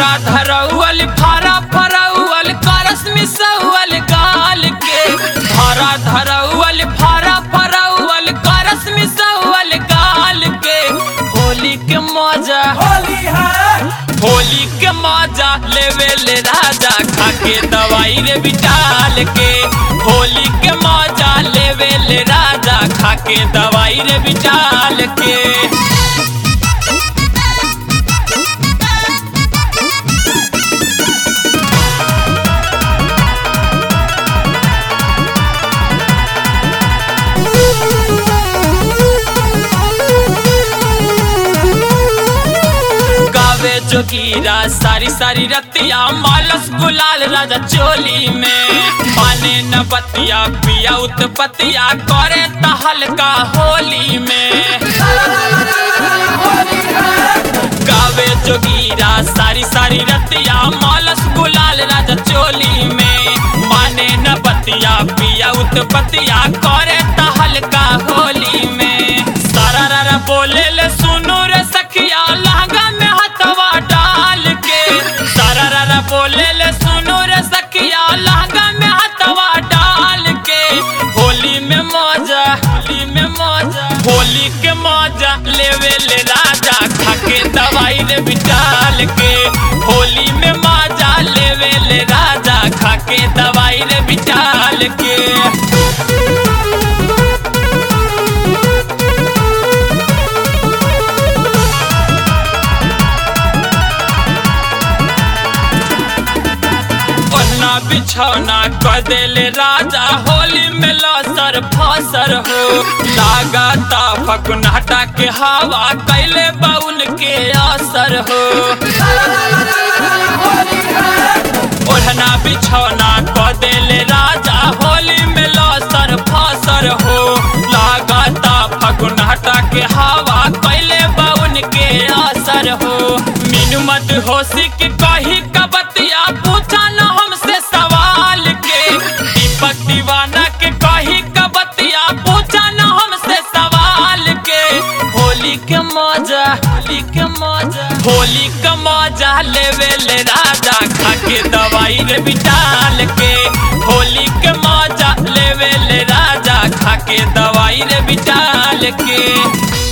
धरा धरौल फारा फरौल करस मिसौल गाल के धरा धरौल फारा फरौल करस मिसौल गाल के होली के मजा होली है होली के मजा लेवे ले राजा खाके दवाई रे बिटाल के होली के मजा लेवे ले राजा खाके दवाई रे बिटाल के गावे जोगीरा सारी सारी रतिया मालस गुलाल राजा चोली में माने न बतिया पिया उत्पतिया करे तहलका होली में गावे जोगीरा सारी सारी रतिया मालस गुलाल राजा चोली में माने न बतिया पिया उत्पतिया करे तहलका होली में सारा रारा बोले ले सुनो रे सखिया लहंगा में हथवा डाल के सारा रारा बोले ले सुनो रे सखिया लहंगा में हथवा डाल के होली में मौजा होली में मौजा होली के मौजा लेवे ले राजा खाके दवाई रे बिटाल के होली में मौजा लेवे ले राजा खाके दवाई रे बिटाल के पन्ना बिछौना कर देले राजा होली में लसर फसर हो लागता फकुनाटा के हवा कैले बाउल के असर हो ओढ़ना बिछौना कर देले राजा होली में लसर फसर हो लागता फकुनाटा के हवा कैले बाउन के असर हो मीनू मत होशी के कही कबतिया पूछा न हमसे सवाल के दीपक दीवाना के कही कबतिया पूछा न हमसे सवाल के होली के मौजा होली के मौजा होली के मौजा लेवे ले राजा खाके दवाई रे बिटाल के होली के मौजा लेवे ले राजा खाके दवाई रे बिटाल के